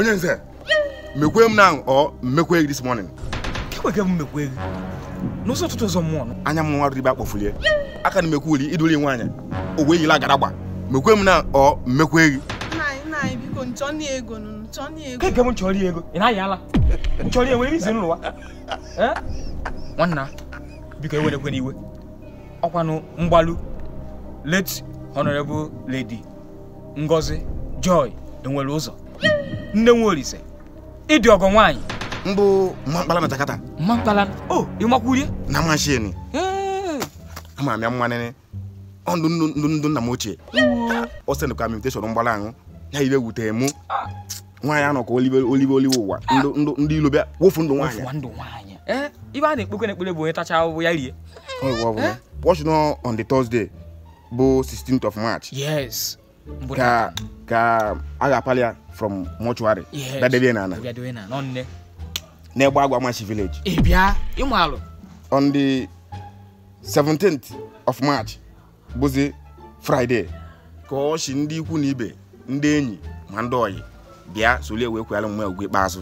onye nze mekwe m na ọ mmekwe gị this morning kekwe ke mmekwa ego n'ụzọ ụtụtụ ụzọ mmụọ nọ anya m nwa ribe akpọfulie aka na mekwe uli iduli nwaanyị o wee yila garagba mekwe m na ọ mmekwe gị nna anyị nna anyị biko nchọni ego nụ nchọni ego keke m chọrọ ego ị naghị ala nchọrọ ya nwere izi n'ụwa Eh? nwanna biko ewerekwe n'iwe ọkwanụ mgbalu late honorable lady ngozi joy enwere ụzọ nne nwe olise ịdị ọgọ nwaanyị mbụ mma mkpala na jakata mma mkpala o ịmakwurie na mashin Ee. ama m ya mma nene ọ ndụ ndụ ndụ ndụ nna m ochie o send ka m invitation mgbala ahụ ya ibe wutere mụ nwaanyị anọ ka olibe olibe olibe ụwa ndụ ndụ ndị ilo bịa wofu ndụ nwaanyị Ọfụwa ndụ nwaanyị ee ibe a na-ekpekwe na-ekpere bụ onye tacha ahụhụ ya rie watch no on the thursday bụ 16th of march yes mbụ ka ka a ga-apali ya from mortuary Yes. bịa debe na ana bịa dowe na nọ nne n'egbe agwa machi village ị bịa ịmụ alụ on the 17th of march bụzi friday ka ọ shi ndị ikwu na ibe ndị enyi ma ndị oyi bịa solie wee kwere mma ugwu ikpeazụ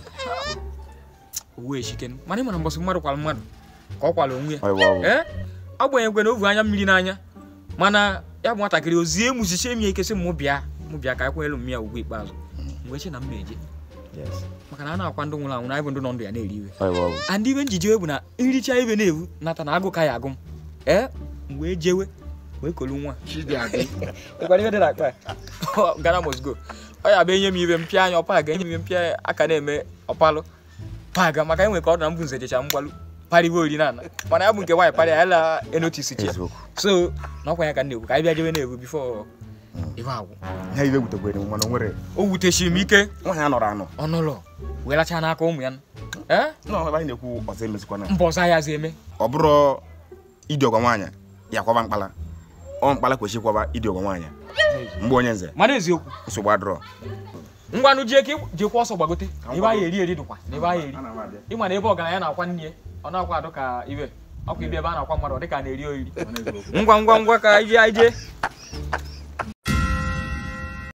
owu echiken mana ị mara mbọsị mmadụ kwara mmadụ ka ọ kwara onwe ya Ọ bụ, ọ bụ. ee agbanyeghị na ovu anya mmiri n'anya mana ya bụ nwatakịrị ozie emusiche m ya ike sị mụ bịa mụ bịa ka akwanyelu m ya ugwu ikpeazụ mgbe eche na m na-eje maka na a na-akwa ndị nwụrụ anwụ na anyị bụ ndị nọ ndụ ya na-eri iwe and ibe njije bụ na nricha ibe na-ewu nata na agụ ka ya agụ m ee mgbe jewe wee kolu nwa ịkwara ibe dị na akpa ya? Ghana must go ọ ya bụ enye m ibe mpịa anya ọpa ga enye m ibe mpịa aka na-eme ọpalụ paga maka enwe ka ọ dị na mbụ nze jecha mgbalụ parịba ori na ana mana ya bụ nke nwaanyị parị ya la enotisi chi ya Eziokwu. so na ọkwa ya ka m na-ekwu ka anyị bịa jebe na-ewu bifo ibe agwụ ha ibe wutekwere m mana o nwere o wutechiri m ike nwaanyị anọrọ anọ ọnụlọ wee lachaa n'aka ụmụ ya ee na ebe anyị na-ekwu ọzọ emezikwana mba ọzọ ya zi eme ọ bụrụ ịdị ọgwa nwaanyị ya kwaba mkpala ọ mkpala kwesịrị ịkwaba ịdị ọgwa nwaanyị mgbe onye nze mana eziokwu nsogbu adịrọ ngwanụ jee ka ị- jekwa ọsọ gbagote na ebe anyị eri eri dịkwa na ebe anyị eri ịma na ebe ọgaranya na-akwa nne ya ọ na-akwa adụ ka ibe ọkwa ibe ebe a na-akwa mmadụ ọ dị ka a na-eri oriri ngwa ngwa ngwa ka anyị jee anyị jee